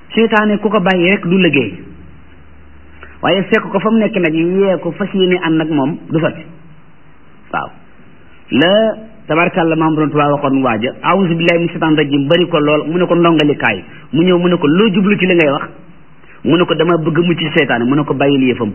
seytaane ku ko bàyyi rek du liggéey waaye fekk ko fa mu nekk nag yee ko fas yéene ànd ak moom du sotti waaw la tabarkàlla maam borom tubaab waxoon waaja awuzu billahi min shaitan rajim bari ko lool mu ne ko ndongali kaay mu ñëw mu ne ko loo jublu ci li ngay wax mu ne ko dama bëgg mucc ci seytaane mu ne ko bàyyil yëfam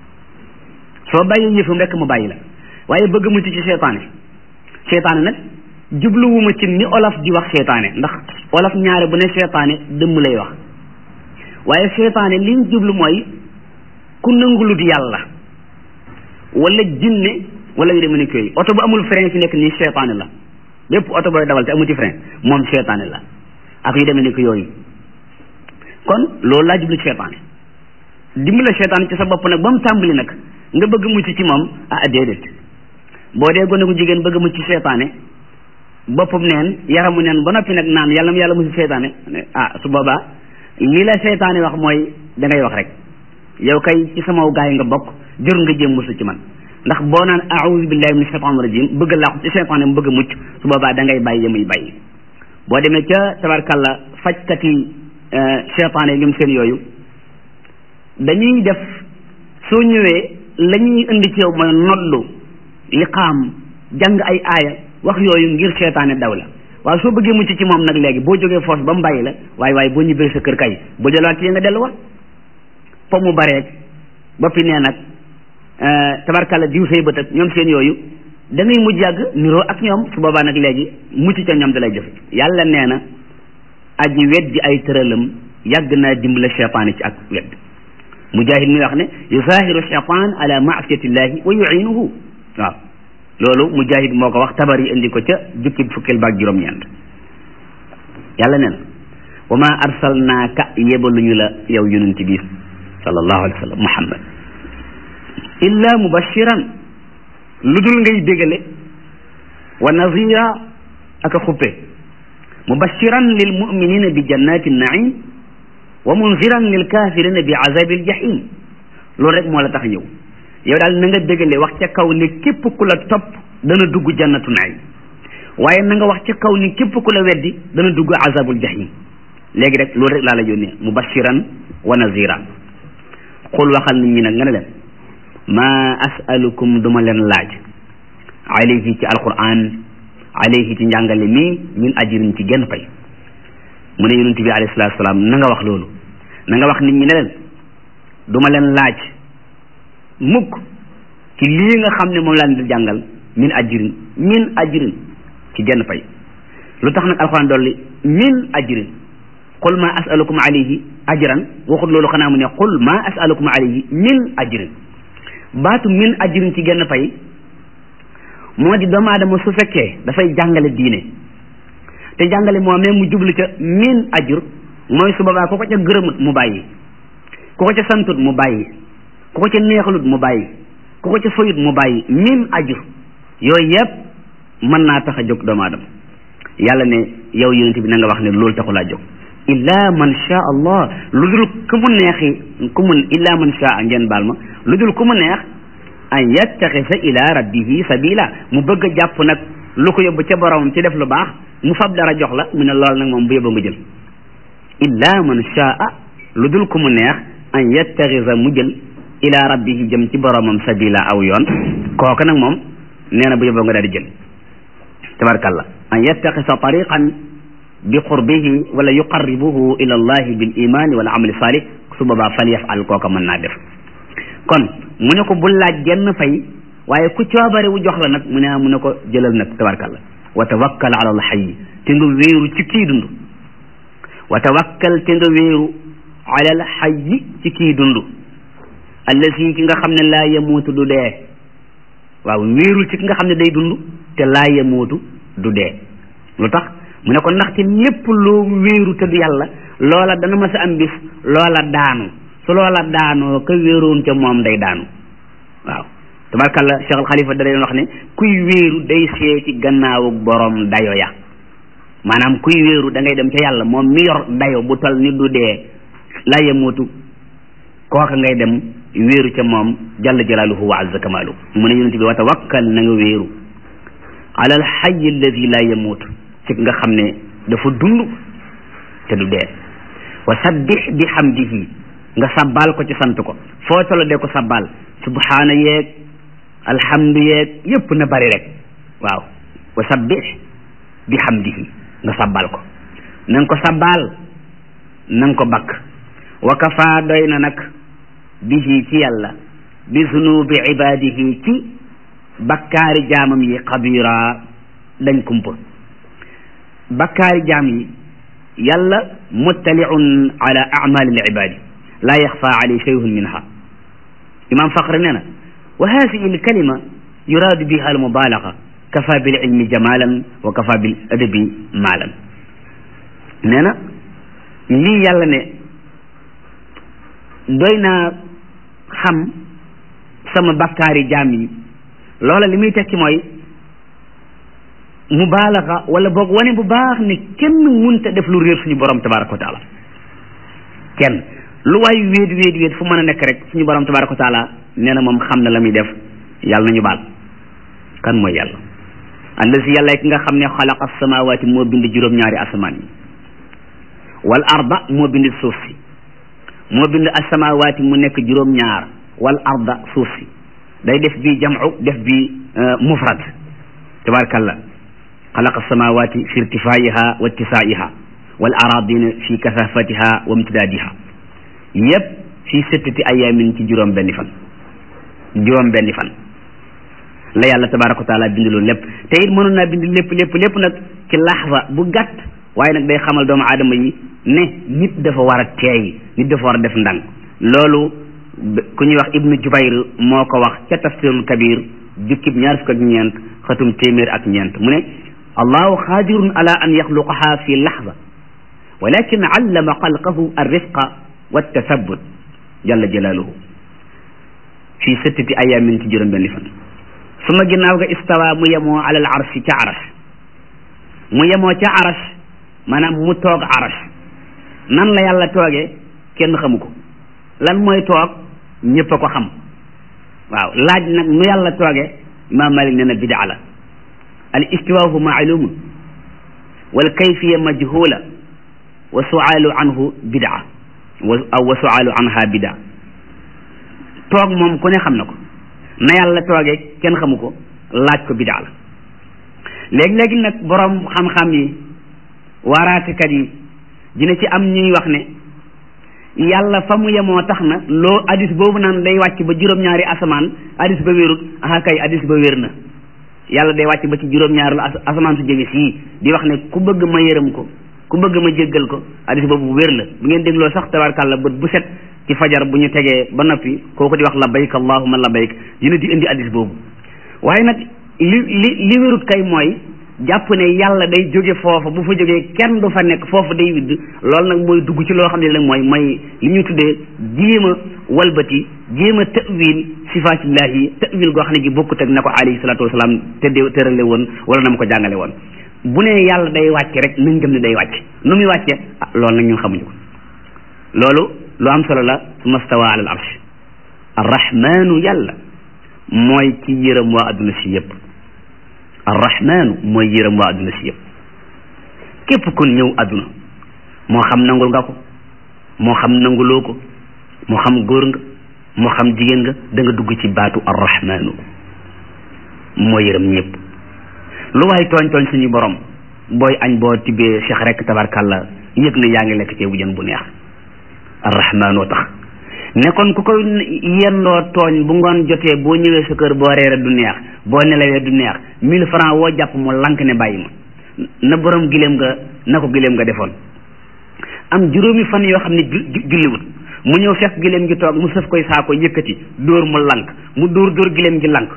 soo bàyyil yëfam rek mu bàyyi la waaye bëgg mucc ci seytaane seytaane nag jubluwuma ci ni olof di wax seytaane ndax olof ñaare bu ne seytaane dëmm lay wax waaye seytaane liñ jublu mooy ku nangulut yàlla wala jinne wala yu demee ni koy oto bu amul frein fi nekk nii seytaane la bépp oto booy dawal te amuti frein moom seytaane la ak yu demee ni ko yooyu kon loolu laa jublu ci seytaane dimbale seytaane ci sa bopp nag ba mu tàmbali nag nga bëgg mucc ci moom ah déedéet boo dee gone gu jigéen bëgg mucc ci seytaane boppam neen yaramu neen ba noppi nag naan yàlla mu yàlla mucc seytaane ah su boobaa li la seytaane wax mooy da ngay wax rek yow kay ci sama gaay nga bokk jur nga jéem musu ci man ndax boo naan a'udhu billahi min shaitan rajim bëgg làqu ci seytaane mu bëgg mucc su boobaa da ngay bàyyi yamuy bàyyi boo demee ca tabarkalla fajkati seytaane yi ñoom seen yooyu dañuy def soo ñëwee la ñuy indi ci yow mooy noddu liqaam jàng ay aaya wax yooyu ngir seytaane daw la waaw soo bëggee mucc ci moom nag léegi boo jógee force ba mu bàyyi la waaye waaye boo ñibbee sa kër kay boo delluwaat ci nga delluwaat po mu bareeg boppi nee nag tabarkalla diw say bët ak ñoom seen yooyu da ngay mujj yàgg niroo ak ñoom su boobaa nag léegi mucc ca ñoom da lay jëf yàlla nee na aji weddi ay tëralam yàgg naa dimbale cheytaane ci ak wedd mujahid mi wax ne yusahiru cheytan ala maasiyatillahi wa yuinuhu waaw loolu mujahid moo ko wax tabari indi ko ca jukki fukkeel baak juróom-ñeent yàlla nee na wa ma arsalnaaka yebaluñu la yow yonent bi sallallahu alayhi wa sallam muhammad illa mubashiran lu dul ngay bégale wa nazira ak a xuppe mubashiran lil muminina bi jannati naim wa munziran lil kafirina bi azabil jahim loolu rek moo la tax ñëw yow daal na nga bégale wax ca kaw ne képp ku la topp dana dugg jannatu naim waaye na nga wax ca kaw ni képp ku la weddi dana dugg azabul jahim léegi rek loolu rek laa la yónnee mubashiran wa nazira xul waxal nit ñi nag nga ne leen ma asalukum duma leen laaj alayhi ci alquran alayhi ci njàngale mi min ajirin ci genn pay mu ne yonent bi alayhi salatu salaam na nga wax loolu na nga wax nit ñi ne leen duma leen laaj mukk ci lii nga xam ne moom laa leen di jàngal min ajirin min ajirin ci genn pay lu tax nag alquran dolli min ajirin qul ma asalukum alayhi ajran waxut loolu xanaa mu ne qul ma asalukum alayhi min ajrin baatu min ajrin ci genn pay moo di doomu aadama su fekkee dafay jàngale diine te jàngale moomee mu jublu ca min ajur mooy su boobaa ku ko ca gërëmut mu bàyyi ku ko ca santut mu bàyyi ku ko ca neexalut mu bàyyi ku ko ca fayut mu bàyyi min ajur yooyu yëpp mën naa tax a jóg doomu aadama yàlla ne yow yonent bi na nga wax ne loolu taxulaa jóg illa man sha allah lu dul ku mu neexi ku mu illa man sha ngeen baal ma lu dul ku mu neex an yattaxisa ila rabbihi sabila mu bëgg a jàpp nag lu ko yóbbu ca boromam ci def lu baax mu fab dara jox la mu ne lool nag moom bu yóbbu nga jël illa man shaa lu dul ku mu neex an yattaxisa mu jël ila rabbihi jëm ci boromam sabila aw yoon kooku nag moom nee na bu yóbbu nga daal di jël tabarakallah an yattaxisa tariqan bi qurbihi wala yuqarribuhu ila allahi bil imani wal amali salih su boobaa fal yafal kooka mën naa def kon mu ne ko bul laaj genn fay waaye ku coobare wu jox la nag mu ne mu ne ko jëlal nag tabarkalla wa tawakkal ala alxayi te nga wéeru ci kii dund wa tawakkal te nga wéeru ala alxayi ci kii dund allasi ki nga xam ne laa yamuutu du dee waaw wéerul ci ki nga xam ne day dund te laa yamuutu du dee lu tax mu ne ko ndaxte lépp loo wéeru te du yàlla loola dana ma sa am bis loola daanu su loola daanoo ka wéeroon ca moom day daanu waaw tabarkalla Cheikh al Xalifa da leen wax ne kuy wéeru day see ci gannaawu borom dayo ya maanaam kuy wéeru da ngay dem ca yàlla moom mi yor dayo bu tol ni du dee la yemutu kooka ngay dem wéeru ca moom jalla jalaaluhu wa azza kamaalu mu ne yonente bi wa tawakkal na nga wéeru ala al hayy alladi la yemutu ci nga xam ne dafa dund te du dee wa sabbih bi hamdihi nga sabbal ko ci sant ko foo tolo dee ko sabbal subhaana yeeg alhamdu yeeg yépp na bari rek waaw wa sabbih bi hamdihi nga sabbal ko na nga ko sabbal na nga ko bakk wa kafa doy na nag bihi ci yàlla bi zunubi ibadihi ci bakkaari jaamam yi xabira dañ kumpa bakkaari jaam yi yàlla muttaliun ala amali libadi la yaxfa alayhi shay'un minha imam faqre nee na wa hadihi alkalima yuradu biha almubalaga kafa bil ilmi jamalan wa kafa bil adabi maalan nee na lii yàlla ne doy naa xam sama bakkaari jaam yi loola li muy tekki mooy mubaalaxa wala boog wane bu baax ne kenn munta def lu réer suñu borom tabaraka wa taala kenn lu waay wéet wéet wéet fu mën a nekk rek suñu borom tabaraka wa taala nee na moom xam na la muy def yàlla nañu baal kan mooy yàlla allazi yàlla ki nga xam ne xalaqa samawati moo bind juróom-ñaari asamaan yi wal arda moo bind suuf si moo bind asamawaati mu nekk juróom-ñaar wal arda suuf si day def bii jamcu def bii mufrad tabarakallah xalaqa samawati fi irtifaiha wa ittisaiha wal aradina fi kasafatiha wa imtidadiha yépp fi sittati ayamin ci juróom benni fan juróom benni fan la yàlla tabaraka wa taala bind loolu lépp te it mënoon naa bind lépp lépp lépp nag ci laxza bu gàtt waaye nag day xamal doomu aadama yi ne nit dafa war a teey nit dafa war a def ndànk loolu ku ñuy wax ibnu jubayr moo ko wax ca tafsirul kabir jukkib ñaar fukk ak ñeent xatum téeméer ak ñeent mu ne allahu xaadirun ala an yaxluqaha fi laxza walakin allama xalqahu arrisqa waltasabut jalla jalaaluhu fi sittati ayamin ci juróom benni fan suma ginnaaw ga istawa mu yemoo ala al arshi ca arash mu yemoo ca arash maanaam mu toog arash nan la yàlla toogee kenn xamu ko lan mooy toog ñëpp a ko xam waaw laaj nag nu yàlla toogee imaam malik nee na bidaa la al istiwaahu maalumun wal kayfiya majhula wa sualu anhu bidaa wa aw wa sualu anha bidaa toog moom ku ne xam na ko na yàlla toogee kenn xamu ko laaj ko bidaa la léegi-léegi nag borom xam-xam yi waaraatekat yi dina ci am ñuy wax ne yàlla fa mu yemoo tax na loo hadis boobu naan day wàcc ba juróom-ñaari asamaan hadis ba wérut aha kay hadis ba wér na yàlla day wàcc ba ci juróom-ñaari asamaan su jege sii di wax ne ku bëgg ma yërëm ko ku bëgg ma jéggal ko hadis boobu wér la bu ngeen dégloo sax tabarkàlla bët bu set ci fajar bu ñu tegee ba noppi kooku di wax labbayk allahumma labbayk dina di indi hadis boobu waaye nag li li li wérut kay mooy jàpp ne yàlla day jóge foofa bu fa jógee kenn du fa nekk foofu day widd loolu nag mooy dugg ci loo xam ne nag mooy mooy li ñu tuddee jéem a walbati jéem a tawil sifaatillahi tawil goo xam ne gi bokkut ak na ko alayhi salaatu wasalaam tëddee tërale woon wala na ma ko jàngale woon bu ne yàlla day wàcce rek nañ gëm ne day wàcce nu muy wàcce ah loolu nag ñun xamuñu ko loolu lu am solo la summa stawa ala al arsh arrahmanu yàlla mooy ci yërëm waa adduna si yépp arrahmanu mooy yërëm waa adduna si yëpp képp kon ñëw adduna moo xam nangul nga ko moo xam nanguloo ko moo xam góor nga moo xam jigéen nga da nga dugg ci baatu arrahmanu moo yërëm ñëpp lu waay tooñ tooñ suñu borom booy añ boo tibbee cheikh rek tabarkàlla yëg na yaa ngi lekk ceebu jën bu neex arrahmanoo tax ne kon ku ko yendoo tooñ bu ngoon jotee boo ñëwee sa kër boo reere du neex boo nelawee du neex mille francs woo jàpp mu lank ne bàyyi ma na borom gileem nga na ko gileem nga defoon am juróomi fan yoo xam ne julliwut mu ñëw fekk gileem gi toog mu sëf koy saako yëkkati dóor mu lank mu dóor dóor gileem gi lank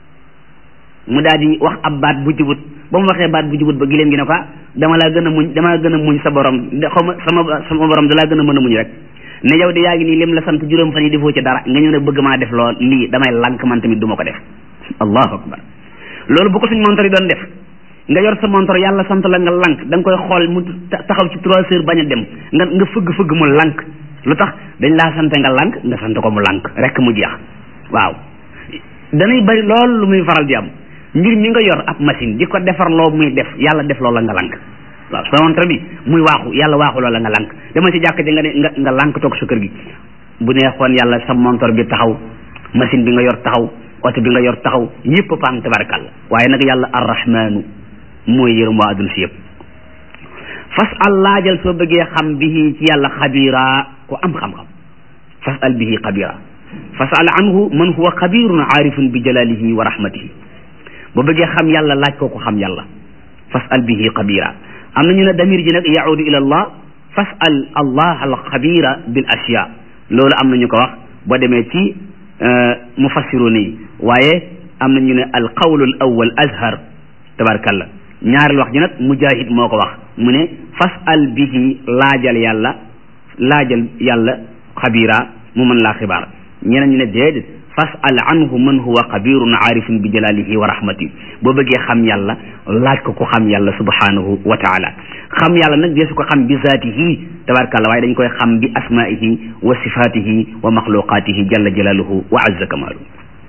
mu daal di wax ab baat bu jubut ba mu waxee baat bu jubut ba gileem gi ne ko dama laa gën a muñ dama gën a muñ sa borom xaw ma sama sama borom dalaa gën a mën a muñ rek ne yow de yaa ngi nii lim la sant juróom fan yi defoo ci dara nga ñëw ne bëgg maa def lool lii damay lank man tamit du ma ko def allahu akbar loolu bu ko suñ montor yi doon def nga yor sa montor yàlla sant la nga lank da nga koy xool mu taxaw ci trois heures bañ a dem nga nga fëgg-fëgg mu lank lu tax dañ laa sant nga lank nga sant ko mu lank rek mu jeex waaw danay bari lool lu muy faral di am mbir mi nga yor ab machine di ko defar loo muy def yàlla def loola nga lank waaw sa montor bi muy waaxu yàlla waaxu loola nga lank dama ci jàkk ji nga ne nga nga lànk toog sa kër gi bu neexoon yàlla sa montor bi taxaw machine bi nga yor taxaw oto bi nga yor taxaw yëpp paan tabarakàlla waaye nag yàlla arrahmaanu mooy yërëm waa adduna si yëpp fas al laajal soo bëggee xam bihi ci yàlla xabira ku am xam-xam fas al bihi xabira fas al anhu man huwa xabirun aarifun bi jalalihi wa rahmatihi boo bëggee xam yàlla laaj ko ko xam yàlla fas al bihi xabira am na ñu ne damir ji nag yaudu ila allah fas al allah al xabira bil ashiya loolu am na ñu ko wax boo demee ci mufassirun yi waaye am na ñu ne al qawlu al awwal azhar tabarakallah ñaareel wax ji nag mujahid moo ko wax mu ne fas al bihi laajal yàlla laajal yàlla xabira mu mën laa xibaar ñeneen ñu ne déedéet fas al anhu man huwa xabirun aarifun bi jalalihi wa rahmati boo bëggee xam yàlla laaj ko ko xam yàlla subhanahu wa taala xam yàlla nag deesu ko xam bi zaatihi tabarakàllah waaye dañ koy xam bi asmaihi wa sifatihi wa maxluqatihi jalla jalaluhu wa azza kamalu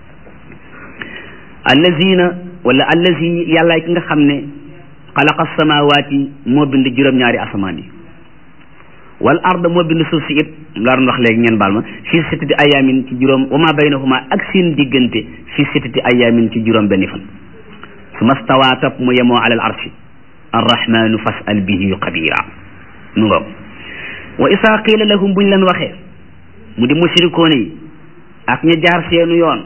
allazina wala allazi yàlla ki nga xam ne xalaqa samawaati moo bind juróom-ñaari asamaan yi wal ard moo bind suuf si it laa doon wax léegi ngeen baal ma fii sittati ayaamin ci juróom wa ma baynahuma ak seen diggante fii sittati ayaamin ci juróom benni fan su ma stawaa topp mu yemoo alal arshi arrahmanu fasal bihi xabira mu ngoog wa isaa qiila lahum buñ leen waxee mu di mushrikoon yi ak ña jaar seenu yoon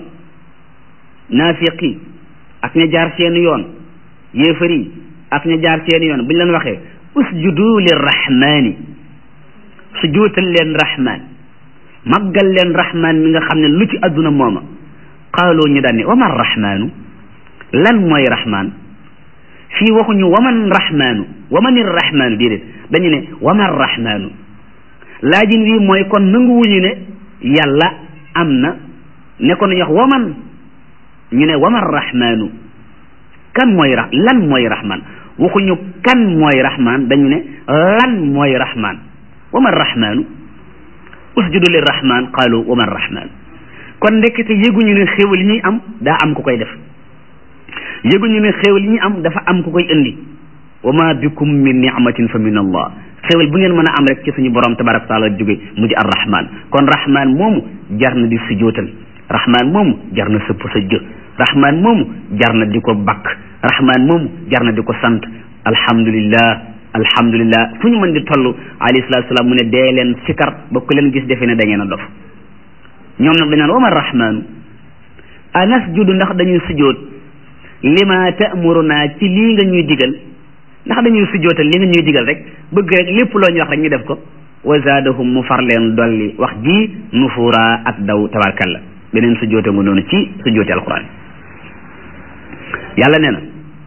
naafiqi ak ña jaar seenu yoon yéefari ak ña jaar seenu yoon buñ leen waxee usjudu lirrahmani sujootal leen rahman màggal leen rahman mi nga xam ne lu ci adduna mooma qaaloo ñu daan ne waman rahmaanu lan mooy rahman fii waxuñu waman rahmaanu wamanir rahmaanu déedéet dañu ne waman rahmaanu laajin wi mooy kon nanguwuñu ne yàlla am na ne ko nañu wax waman ñu ne waman rahmaanu kan mooy ra lan mooy rahman waxuñu kan mooy rahman dañu ne lan mooy rahman waman rahmaanu usjudu lir rahman qaalu waman rahmaanu kon ndekete yëguñu ne xéewal yi ñuy am daa am ku koy def yëguñu ne xéewal yi ñuy am dafa am ku koy indi wa ma bikum min ni'matin fa min allah xéewal bu ngeen mën a am rek ci suñu borom tabaraka taala jóge mu di ar rahman kon rahman moomu jar na di sujootal rahman moomu jar na sëpp sa jë rahman moomu jar na di ko bakk rahman moomu jar na di ko sant alhamdulillah alhamdulillah fu ñu mën di toll alayhi salatu salaam mu ne dee leen sikar ba ku leen gis defe ne da ngeen a dof ñoom nag dañ naan wama rahmaanu anasjudu ndax dañuy sujoot lima ta'muruna ci lii nga ñuy digal ndax dañuy sujootal li nga ñuy digal rek bëgg rek lépp loo ñu wax rek ñu def ko wa zaadahum mu far leen dolli wax ji nufuura ak daw tabarkalla beneen sujoote nga noonu ci sujoote alquran yàlla nee na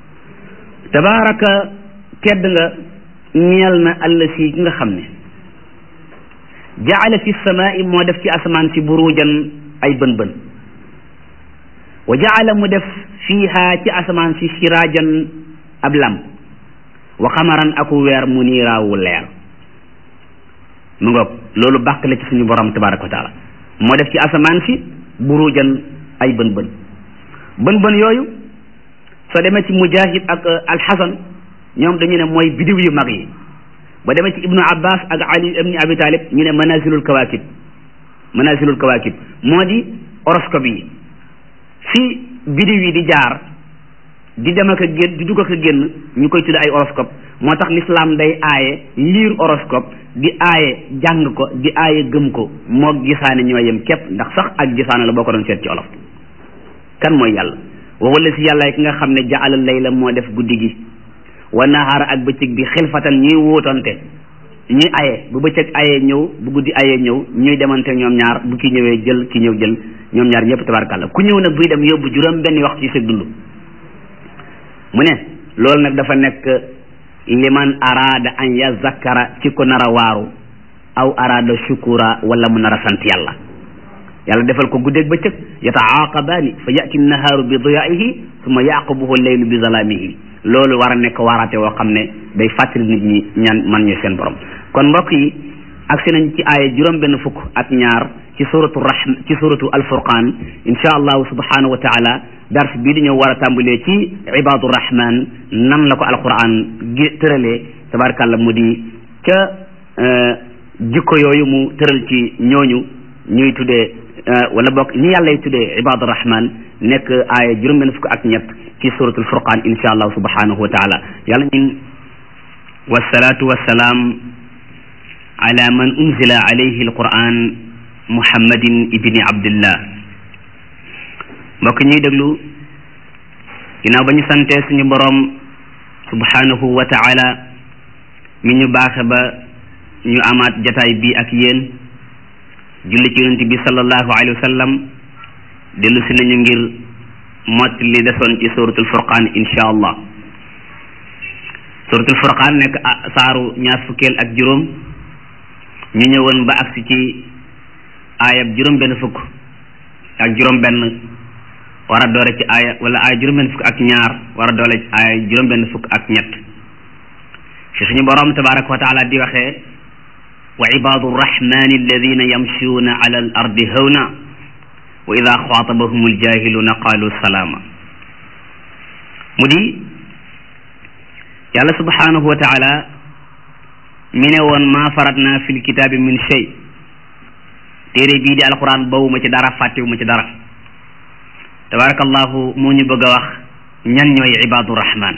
tabaraka tedd nga ñeel na àll si ki nga xam ne jaala fi samaai moo def ci asamaan si burujan ay bën bën wa jaala mu def fiiha ci asamaan si siraajan ab lam wa xamaran aku weer mu niiraawu leer mu ngoog loolu bàkk la ci suñu borom tabaraka wa taala moo def ci asamaan si burujan ay bën bën bën bën yooyu soo demee ci mujahid ak alxasan ñoom dañu ne mooy bidiw yu mag yi ba demee ci ibnu abbas ak ali ibni abi talib ñu ne manazilul kawakib manazilul kawakib moo di horoscope yi fi bidiw yi di jaar di dem ak a génn di dugg ak a génn ñu koy tudd ay horoscope moo tax l'islam day aaye liir horoscope di aaye jàng ko di aaye gëm ko moo gisaane ñoo yem képp ndax sax ak gisaane la boo ko doon seet ci olof kan mooy yàlla wala si yàlla ki nga xam ne jaala layla moo def guddi gi wa nahaara ak bëccëg bi xilfatan ñuy wóotante ñuy aye bu bëccëg ayee ñëw bu guddi ayee ñëw ñuy demante ñoom ñaar bu ki ñëwee jël ki ñëw jël ñoom ñaar ñëpp tabarkàlla ku ñëw nag buy dem yóbbu juróom benn waxtu ci sa dund mu ne loolu nag dafa nekk liman araada an yazakkara ci ko nar a waaru aw araada shukura wala mu nar a sant yàlla yàlla defal ko guddeeg bëccëg yataaqabaani fa yati nahaaru bi diyaihi summa yaqubuhu leylu bi zalaamihi loolu war a nekk waaraate woo xam ne day fàttali nit ñi ñaan man ñu seen borom kon mbokk yi agsi nañ ci aaya juróom benn fukk ak ñaar ci suratu rahm ci suratu alfurqan insha allahu subhanahu wa taala dars bii di ñëw war a tàmbalee ci ibadu rahman nan la ko alquran gi tëralee tabarakàllah mu di ca jikko yooyu mu tëral ci ñooñu ñuy tuddee wala bokk ñi yàllay tuddee ibadu rahman nekk aaya juróom benn fukk ak ñett ci suratul furqan insha allah subhanahu wa taala yàlla ñun wasalaatu wasalaam ala man unzila alayhi alquran muhammadin ibni abdillah mbokk ñuy déglu ginnaaw ba ñu santee suñu boroom subhanahu wa taala mi ñu baaxe ba ñu amaat jataay bi ak yéen julli ci yonent bi sallallahu alayhi wa sallam dellu si nañu ngir mott li desoon ci suratul furqaan insha allah suratul furqaan nekk saaru ñaar fukkeel ak juróom ñu ñëwoon ba agsi ci aayab juróom benn fukk ak juróom benn war a doole ci aaya wala aaya juróom benn fukk ak ñaar war a doole ci aaya juróom benn fukk ak ñett fi suñu boroom tabaraka wa taala di waxee wa ibadu rrahmani alladina yamshuuna ala al ardi hawna wa ida xaatabahum aljahiluna qalu salaama mu di yàlla subhanahu wa taala mi ne woon maa faratna fi lkitaabi min shay téere bii di alquran bawuma ci dara fàttewuma ci dara tabarakallahu moo ñu bëgg a wax ñan ñooy ibadu rahman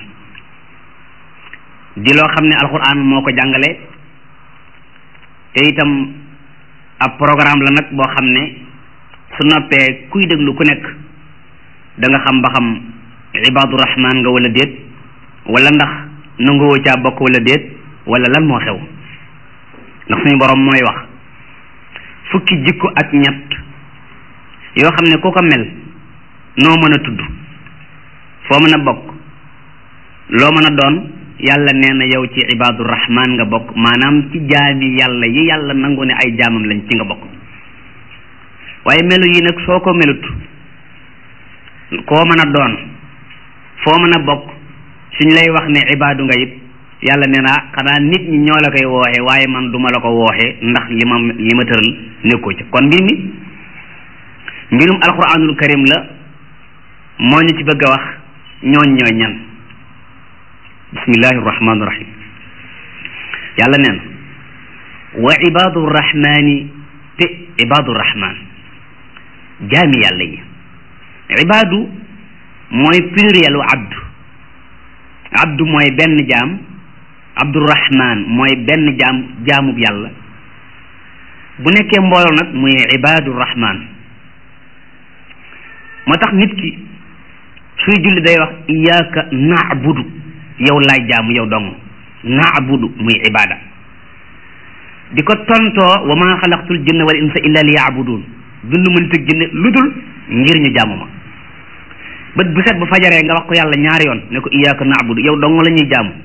di loo xam ne alquran moo ko jàngale te itam ab programme la nag boo xam ne su noppee kuy déglu ku nekk da nga xam ba xam ibadu rahman nga wala déet wala ndax nanguwoo caa bokk wala déet wala lan moo xew ndax suñu borom mooy wax fukki jikko ak ñett yoo xam ne ku ko mel noo mën a tudd foo mën a bokk loo mën a doon yàlla nee na yow ci ibadu rahman nga bokk maanaam ci jaami yàlla yi yàlla nangu ne ay jaamam lañ ci nga bokk waaye melu yi nag soo ko melut koo mën a doon foo mën a bokk suñ lay wax ne ibadu nga it yàlla nee na xanaa nit ñi ñoo la koy wooxe waaye man duma la ko wooxe ndax li ma li ma tëral nekkoo ci kon mbir mi mbirum alquranul karim la moo ñu ci bëgg a wax ñooñ ñooy ñan bismillahi rahmaani rahim yàlla nee na wa ibadu rahmani te ibadu rahman jaami yàlla yi ibadu mooy pluriel u abdu abdu mooy benn jaam abdurahman mooy benn jaam jaamub yàlla bu nekkee mbooloo nag muy ibadu rahman moo tax nit ki suy julli day wax iyyaka na'budu yow laay jaamu yow dong na'budu muy ibada di ko tontoo wa ma xalaqtul jinna wal insa illa li ya'budun bindu ma nit ak jinne lu dul ngir ñu jaamu ma bët bu set bu fajaree nga wax ko yàlla ñaari yoon ne ko iyyaka na'budu yow dong la ñuy jaamu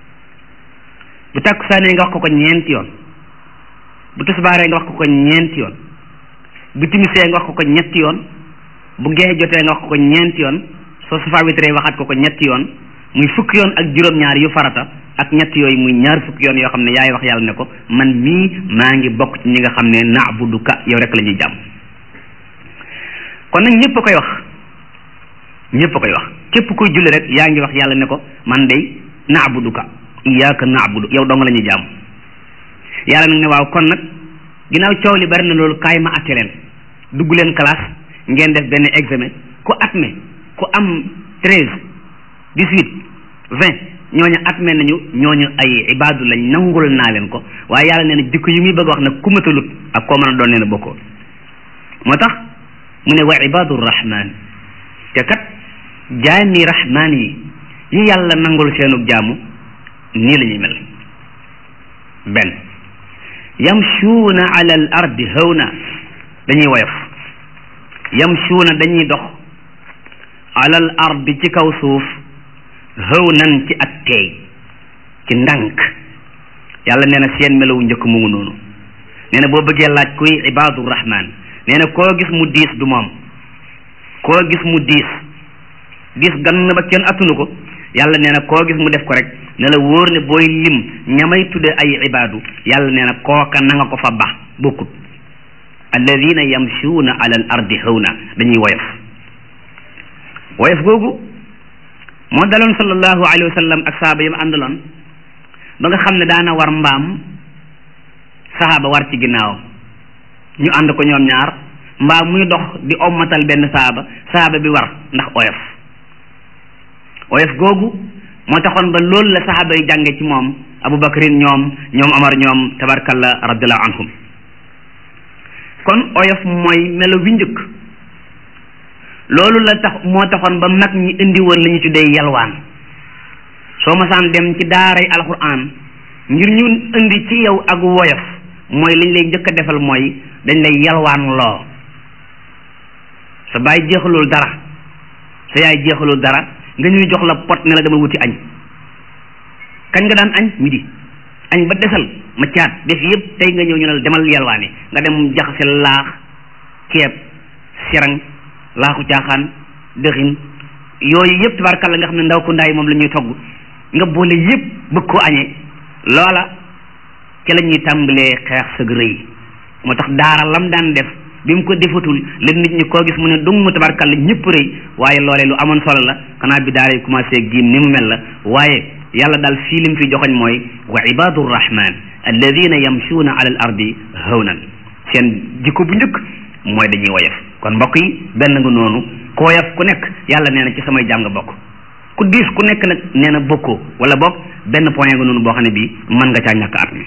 bu takkusaanee nga wax ko ko ñeenti yoon bu tisbaaree nga wax ko ko ñeenti yoon bu timisee nga wax ko ko ñetti yoon bu geexe jotee nga wax ko ko ñeenti yoon soo safa witree waxaat ko ko ñetti yoon muy fukki yoon ak juróom-ñaar yu farata ak ñett yooyu muy ñaar fukki yoon yoo xam ne yaay wax yàlla ne ko man mii maa ngi bokk ci ñi nga xam ne na'buduka yow rek la ñuy jàmm kon nag ñëpp a koy wax ñëpp a koy wax képp kuy julli rek yaa ngi wax yàlla ne ko man day na'buduka iyyaka na'budu yow dong la ñuy jàmm yàlla nag ne waaw kon nag ginnaaw coow li bari na loolu kaay ma atte leen dugg leen classe ngeen def benn examen ku atme ku am treize dix-huit vingt ñooñu atme nañu ñooñu ay ibaadu lañ nangul naa leen ko waaye yàlla nee na jikko yi muy bëgg wax nag ku matalut ak koo mën a doon nee na bokkoo moo tax mu ne wa ibaadu rahman te kat jaami rahman yi yi yàlla nangul seenug jaamu nii la ñuy mel benn yamshuuna ala al ardi hawna dañuy woyof yamshuuna dañuy dox ala al ardi ci kaw suuf hawnan ci ak teey ci ndànk yàlla nee na seen melawu njëkk mu ngi noonu nee na boo bëggee laaj kuy ibaadu rahman nee na koo gis mu diis du moom koo gis mu diis diis gann ba kenn attunu ko yàlla nee na koo gis mu def ko rek ne la wóor ne booy lim ñamay tudde ay ibaadu yàlla nee na kooka na nga ko fa bax bokkut alladina yamshuuna ala al ardi hawna dañuy woyof woyof googu moo daloon sallallahu alayhi wa sallam ak saaba yi mu àndaloon ba nga xam ne daana war mbaam saxaaba war ci ginnaawam ñu ànd ko ñoom ñaar mbaa muy dox di ommatal benn saxaaba saxaaba bi war ndax oyof oyof googu moo taxoon ba loolu la saxaaba yi jànge ci moom abubakarin ñoom ñoom amar ñoom tabarkalla radiallahu anhum kon oyof mooy melo wi njëkk loolu la tax moo taxoon ba mag ñi indi woon la ñu tuddee yalwaan soo masaan dem ci daaray alquran ngir ñu indi ci yow ak woyof mooy liñ lay njëkk a defal mooy dañ lay yalwaan loo sa baay jeexalul dara sa yaay jeexalul dara nga ñuy jox la pot ne la dama wuti añ kañ nga daan añ midi añ ba desal ma caat def yëpp tey nga ñëw ñu ne la demal yalwaani nga dem jaxase laax ceeb sirang laaxu caaxaan dëxin yooyu yëpp tabarkalla nga xam ne ndaw ku ndaay moom la ñuy togg nga boole yëpp bëgg koo añee loola ci la ñuy tàmbalee xeex sëg rëy moo tax daara lam daan def bi mu ko defatul la nit ñi koo gis mu ne dung mu tabarkalla ñëpp rëy waaye loolee lu amoon solo la xanaa bi daara yi commencé giim ni mu mel la waaye yàlla daal fii lim fi joxoñ mooy wa ibadu rrahman alladina yamshuuna ala al ardi hawnan seen jikko bu njëkk mooy dañuy woyof kon mbokk yi benn nga noonu ku woyof ku nekk yàlla nee na ci samay jàng bokk ku diis ku nekk nag nee na bokkoo wala bokk benn point nga noonu boo xam ne bii mën nga caa ñàkk at mi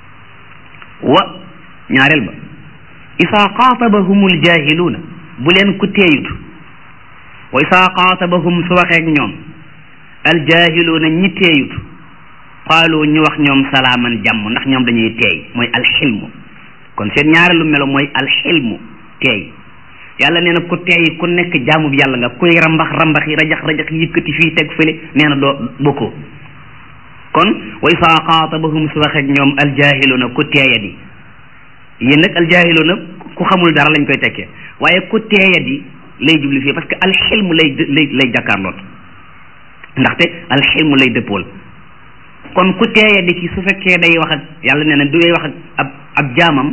wa ñaareel ba isaa xaatabahum aljahiluuna bu leen ku teeyut wa isaa xaatabahum su waxeek ñoom aljahiluuna ñi teeyut qaalu ñu wax ñoom salaaman jàmm ndax ñoom dañuy teey mooy alxilmu kon seen ñaareelu melo mooy alxilmu teey yàlla nee na ku teey ku nekk jaamub yàlla nga kuy rambax rambax yi rajax rajax yëkkati fii teg fële nee na doo bokkoo kon wa isaa xaatabahum su waxeek ñoom aljahiluuna ku teeyadi yéen nag aljahiluuna ku xamul dara lañ koy tekkee waaye ku teeyadi lay jubli fii parce que alxilmu lay lay lay jàkkaarlool ndaxte alxilmu lay dëppool kon ku teeyadi ki su fekkee day wax ak yàlla nee na du wax ak ab ab jaamam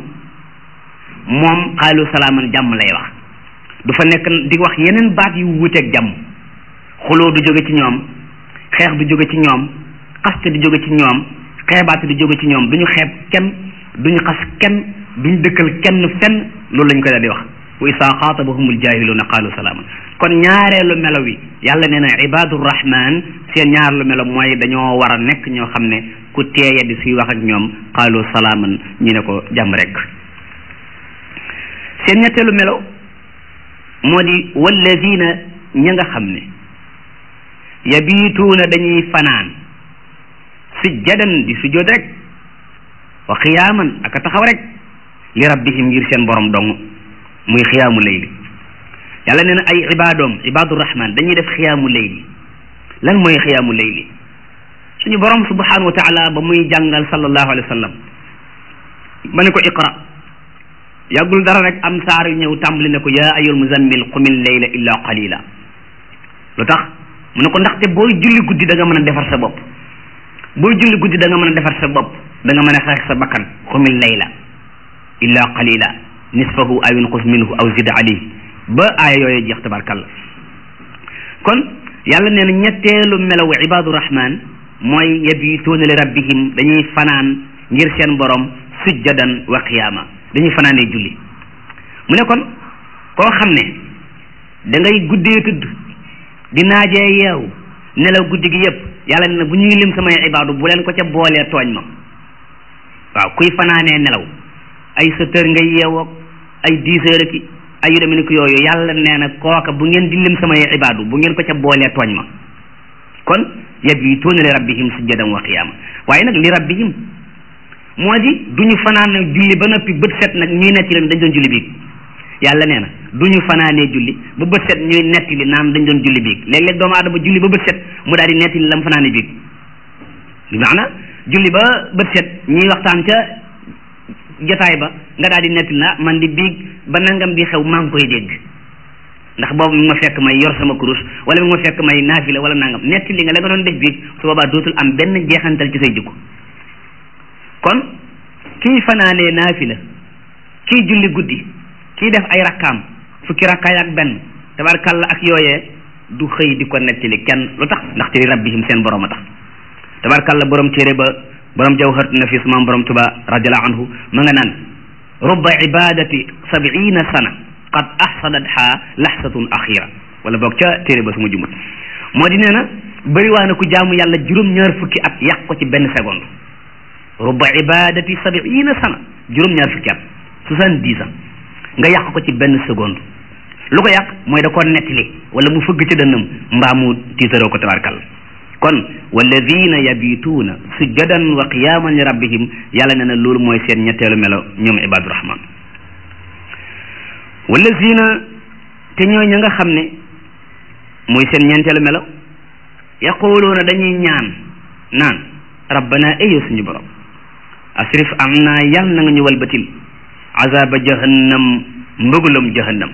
moom xaalu salaaman jàmm lay wax du fa nekk di wax yeneen baat yu wuuteeg jàmm xuloo du jóge ci ñoom xeex du jóge ci ñoom xaste du jóge ci ñoom xeebaate du jóge ci ñoom du ñu xeeb kenn du ñu xas kenn du ñu dëkkal kenn fenn loolu lañ koy daal di wax wa isaa xaatabahumul jaahiluuna qaalu salaaman kon ñaareelu melo wi yàlla nee na ibaadu rahman seen ñaareelu melo mooy dañoo war a nekk ñoo xam ne ku teeya di suy wax ak ñoom qaalu salaaman ñu ne ko jàmm rek seen ñetteelu melo moo di walladina ña nga xam ne yabiituuna dañuy fanaan sujjadan di sujjood rek wa qiyaaman aka taxaw rek li rabbihim ngir seen borom dong muy xiyaamu layli yàlla nee na ay ibaadoom ibaadu rahman dañuy def xiyaamu layli lan mooy xiyaamu layli suñu borom subhanahu wa taala ba muy jàngal sallallahu alayhi wa sallam ba ne ko iqra yàggul dara rek am saar yu ñëw tàmbali ne ko yaa ayyuhal muzammil qumil layla illa qalila lu tax mu ne ko ndaxte booy julli guddi da nga mën a defar sa bopp booy julli guddi da nga mën a defar sa bopp da nga mën a xeex sa bakkan qumil layla illa qalila nisfahu aw inqus minhu aw zid alayhi ba aaya yooyu jeex tabarkalla kon yàlla nee na ñetteelu melaw ibaadu rahman mooy yabituuna li rabbihim dañuy fanaan ngir seen borom sujjadan wa qiyaama dañuy fanaanee julli mu ne kon koo xam ne da ngay guddee tudd di naajee yeewu nelaw guddi gi yëpp yàlla nee na bu ñuy lim samay ibaadu bu leen ko ca boolee tooñ ma waaw kuy fanaanee nelaw ay sept heures ngay yeewoog ay dix heures ki ay yu demee ni ko yooyu yàlla nee na kooka bu ngeen di lim samay ibaadu bu ngeen ko ca boolee tooñ ma kon yabituuna li rabbihim sujjadan wa qiyaama waaye nag li rabbihim moo di du ñu fanaane julli ba noppi bët set nag ñuy netti leen dañ doon julli biig yàlla nee na du ñu fanaanee julli ba bët set ñuy netti li naan dañ doon julli biig léeg-léeg doomu aadama julli ba bët set mu daal di netti li la mu fanaane biig bi maana julli ba bët set ñuy waxtaan ca jotaay ba nga daal di netti na man di biig ba nangam di xew maa ngi koy dégg ndax boobu mi ma fekk may yor sama kurus wala mi ma fekk may naafila wala nangam netti li nga la nga doon def biig su boobaa dootul am benn jeexantal ci say jikko kon kii fanaanee naafila kii julli guddi kii def ay rakkaam fukki rakkaay ak benn tabarkalla ak yooyee du xëy di ko nettali kenn lu tax ndaxte li rabbihim seen borom a tax tabarkalla borom téere ba borom jawharatu nafis maam borom tuba radiallahu anhu ma nga naan rubba ibadati sabiina sana qad ahsadatha lahsatun axira wala boog ca téere ba suma jumut moo di nee na bëri waa na ku jaamu yàlla juróom-ñaar fukki at yàq ko ci benn seconde rubba ibadati sabiina sana juróom-ñaar fukki at soixante-dix ans nga yàq ko ci benn seconde lu ko yàq mooy da koo nettali wala mu fëgg ci dënnam mbaa mu tiitaroo ko tabarkal kon walladina yabituuna sujjadan wa qiyaman li rabbihim yàlla nee na loolu mooy seen ñetteelu melo ñoom ibadu rahman walladina te ñooy ña nga xam ne mooy seen ñeenteelu melo yaquluuna dañuy ñaan naan rabbana ayo suñu borom asrif am naa yal na nga ñu walbatil azaba jahannam mbugalum jahannam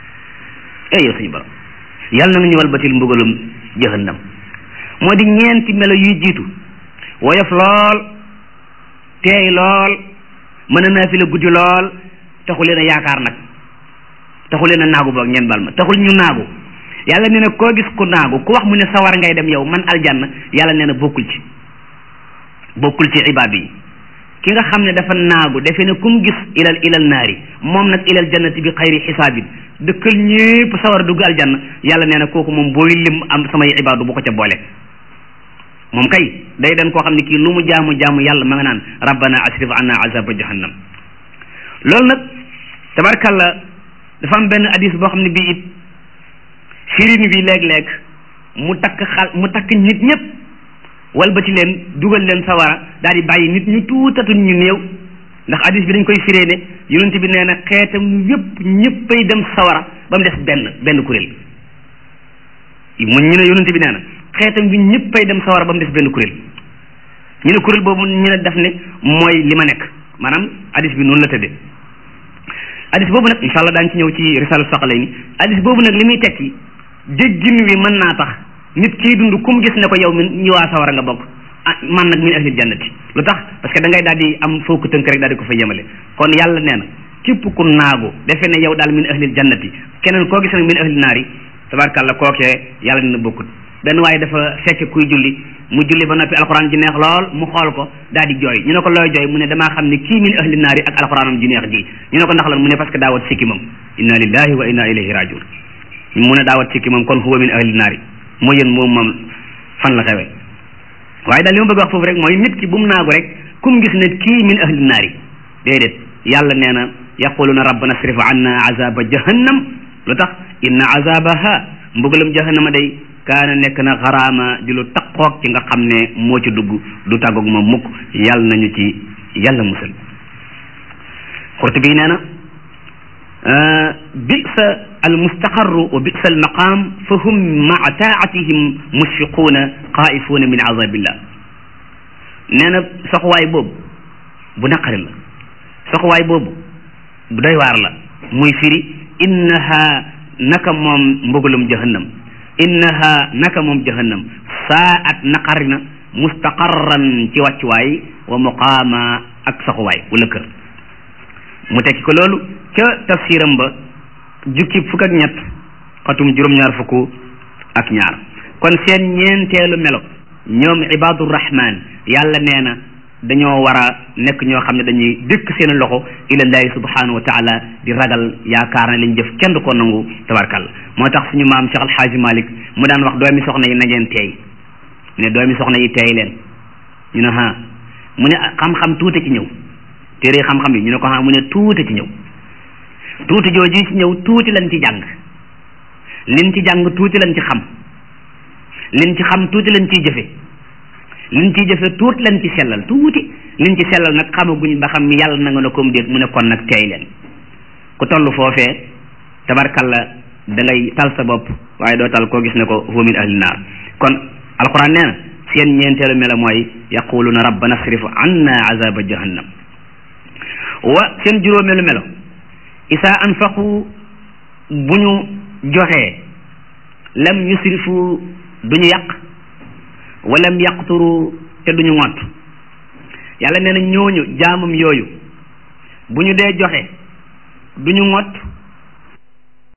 ayo suñu borom yal na nga ñu walbatil mbugalum jahannam moo di ñeenti melo yuy jiitu woyof lool teey lool mën a naafila guddi lool taxu leen a yaakaar nag taxu leen a naagu boog ngeen bal ma taxul ñu naagu yàlla nee na koo gis ku naagu ku wax mu ne sawar ngay dem yow man aljanna yàlla nee na bokkul ci bokkul ci ibaad yi ki nga xam ne dafa naagu defe ne kum gis ilal ilal naari moom nag ilal jannati bi xayri xisaabin dëkkal ñépp sawar dugg aljanna yàlla nee na kooku moom booy lim am samay ibaadu bu ko ca boole moom kay day den koo xam ne kii lu mu jaamu jaamu yàlla ma nga naan rabbana asrif anna azaba jahannam loolu nag tabarkalla dafa am benn hadis boo xam ne bii it firin bi léeg-léeg mu takk xal mu takk nit ñëpp walbati leen dugal leen sawara daal di bàyyi nit ñu tuutatu ñu néew ndax hadis bi dañ koy firee ne yonent bi nee na xeetam yëpp ñëppay dem sawara ba mu des benn benn kuréel mu ñu ne yonent bi nee na xeetam bi ñëppay dem sawara ba mu des benn kuréel ñu ne kuréel boobu ñu ne def ne mooy li ma nekk maanaam hadis bi noonu la tëddee hadis boobu nag incha allah daañu ci ñëw ci risalu soxlay ni hadis boobu nag li muy tekki déggin wi mën naa tax nit kiy dund kum gis ne ko yow min ñi waa sawara nga bokk ah man nag min ahlil jannati lu tax parce que da ngay daal di am foo ko tënk rek daal di ko fa yemale kon yàlla nee na képp ku naagu defe ne yow daal min ahlil jannati keneen koo gis nag min ahlil naari tabarkàlla kookee yàlla dina bokkut benn waaye dafa fekk kuy julli mu julli ba noppi alxuraan ji neex lool mu xool ko daal di jooy ñu ne ko looy jooy mu ne damaa xam ne kii min ahli naari ak alxuraanam ji neex ji ñu ne ko ndax lan mu ne parce que daawat sikki moom inna lillahi wa inna ilayhi rajiun mu ne daawat sikki moom kon huwa min ahli naari moo yéen moom moom fan la xewee waaye daal li ma bëgg wax foofu rek mooy nit ki bu mu naagu rek kum gis ne kii min ahli naari déedéet yàlla nee na yaquluna rabbana srif anna azaba jahannam lu tax inna azabaha mbugalam jahannama day kaana nekk na xaraama di lu taqoog ci nga xam ne moo ci dugg du tàggoog moom mukk yàlla nañu ci yàlla musal Qurtubi nee na bisa al mustaqarru wa bisa al maqaam fa hum maa taatihim mushfiquuna xaa'ifuuna min azabillah nee na soxwaay boobu bu naqari la soxwaay boobu bu doy waar la muy firi innaha naka moom mbugalum jahannam innaha naka moom jahannam saa at naqari na mustaqarran ci wàccuwaay wa muqaama ak saxuwaay wala kër mu tekki ko loolu ca tafsiram ba jukki fukk ak ñett xatum juróom-ñaar fukk ak ñaar kon seen ñeenteelu melo ñoom ibadu rahman yàlla nee na dañoo war a nekk ñoo xam ne dañuy dëkk seen loxo ilallahi subhanahu wa taala di ragal yaakaar na liñ jëf kenn du ko nangu tabarkalla moo tax suñu maam Cheikh Alxaaji Malik mu daan wax doomi soxna yi na ngeen teey ne doomi soxna yi teey leen ñu ne ha mu ne xam-xam tuuti ci ñëw téere xam-xam yi ñu ne ko ha mu ne tuuti ci ñëw tuuti jooju ci ñëw tuuti lañ ci jàng liñ ci jàng tuuti lañ ci xam liñ ci xam tuuti lañ ciy jëfe liñ ciy jëfe tuuti lañ ci sellal tuuti liñ ci sellal nag xamaguñ ba xam yàlla na nga ne comme déet mu ne kon nag teey leen ku toll foofee tabarkalla da ngay tal sa bopp waaye doo tal koo gis ne ko huwa min ahli naar kon alquran nee na seen ñeenteelu melo mooy yaquluna rabbana asrif anna azaba jahannam wa seen juróomeelu melo isa anfaqu bu ñu joxee lam yusrifu duñu yàq walam yaqturu te duñu ngott yàlla nee na ñooñu jaamam yooyu bu ñu dee joxe duñu ngott